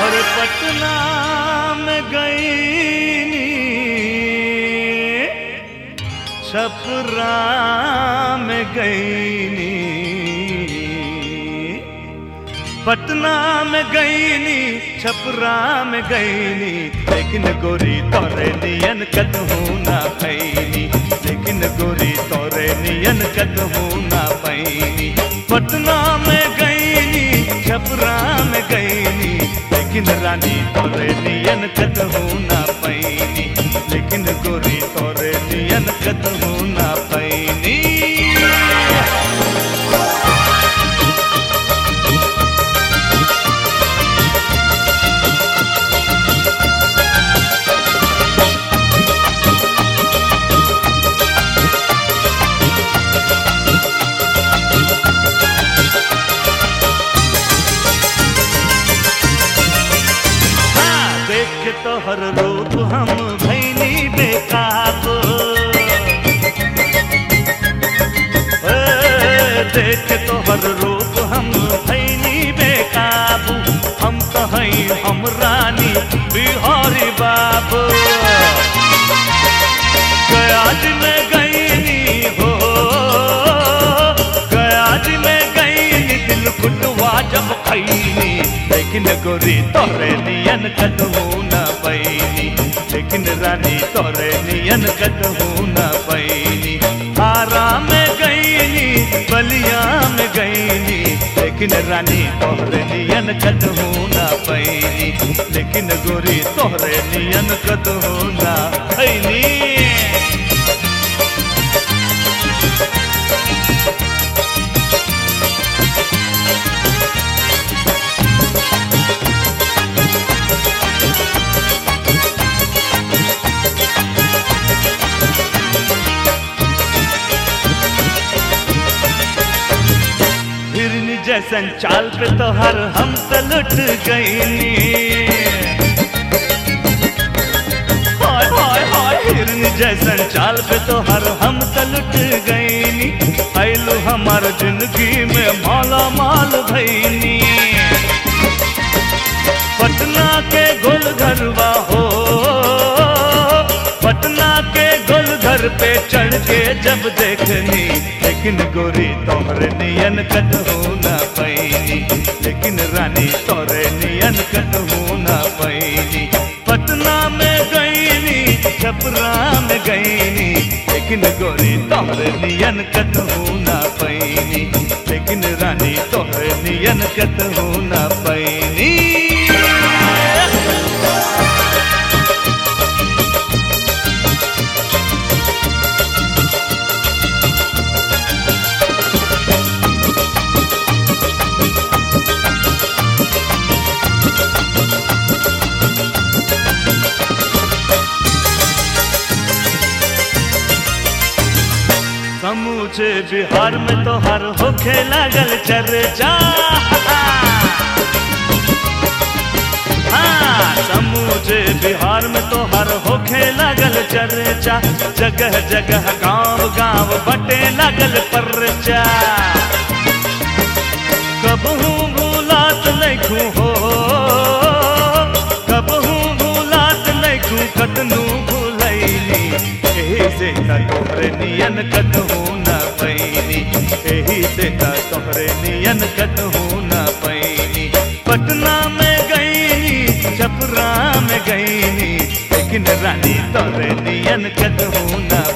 और पटना में गईनी छपरा में गईनी पटना में गईनी छपरा में गईनी लेकिन गोरी तोरे नियन कदहू ना पैनी लेकिन गोरी तोरे नियन कदहू ना पैनी पटना में गईनी छपरा में गईनी लेकिन रानी तोरे नियन कदहू ना पैनी लेकिन गोरी तोरे नियन कदहू ना पैनी हाँ, देख तो हर रूप हम भैनी बेकाबू ए, देख तो हर रूप हम भैनी बेकाबू हम तो हैं हम रानी बिहारी बाबू गयाज में गईनी हो गयाज में गईनी दिल कुटवा जब खैनी लेकिन गोरी तोरे नियन कदहू न पैनी लेकिन रानी तोरे नियन कदहू न पैनी आरा में गईनी बलिया में गईनी लेकिन रानी तोरे नियन कदहू न पैनी लेकिन गोरी तोरे नियन कदहू न पैनी हिरनी जैसन चाल पे तो हर हम तो लुट गईनी हाय हाय हाय हिरनी जैसन चाल पे तो हर हम तो लुट गईनी आइलू हमार जिंदगी में माला माल भईनी पटना के गोल घरवा हो पटना के गोल घर पे चढ़ के जब देखनी लेकिन गोरी तोहरे नियन कदहू न पैनी लेकिन रानी तोरे नियन कदहू न पैनी पटना में गईनी छपरा में गईनी लेकिन गोरी तोहरे नियन कदहू न पैनी लेकिन रानी तोहरे नियन कदहू न पैनी समूचे बिहार में तो हर होखे लागल चर्चा हाँ समूचे बिहार में तो हर होखे लागल चर्चा जगह जगह गांव गांव बटे लागल परचा कबहू भूलात लैखू हो कबहू भूलात लैखू कतनू भूलैनी एही से त तोहरे नियन कतहू न पैनी एही से त तोहरे नियन कतहू न पैनी पटना में गईनी छपरा में गईनी लेकिन रानी तोहरे नियन कतहू न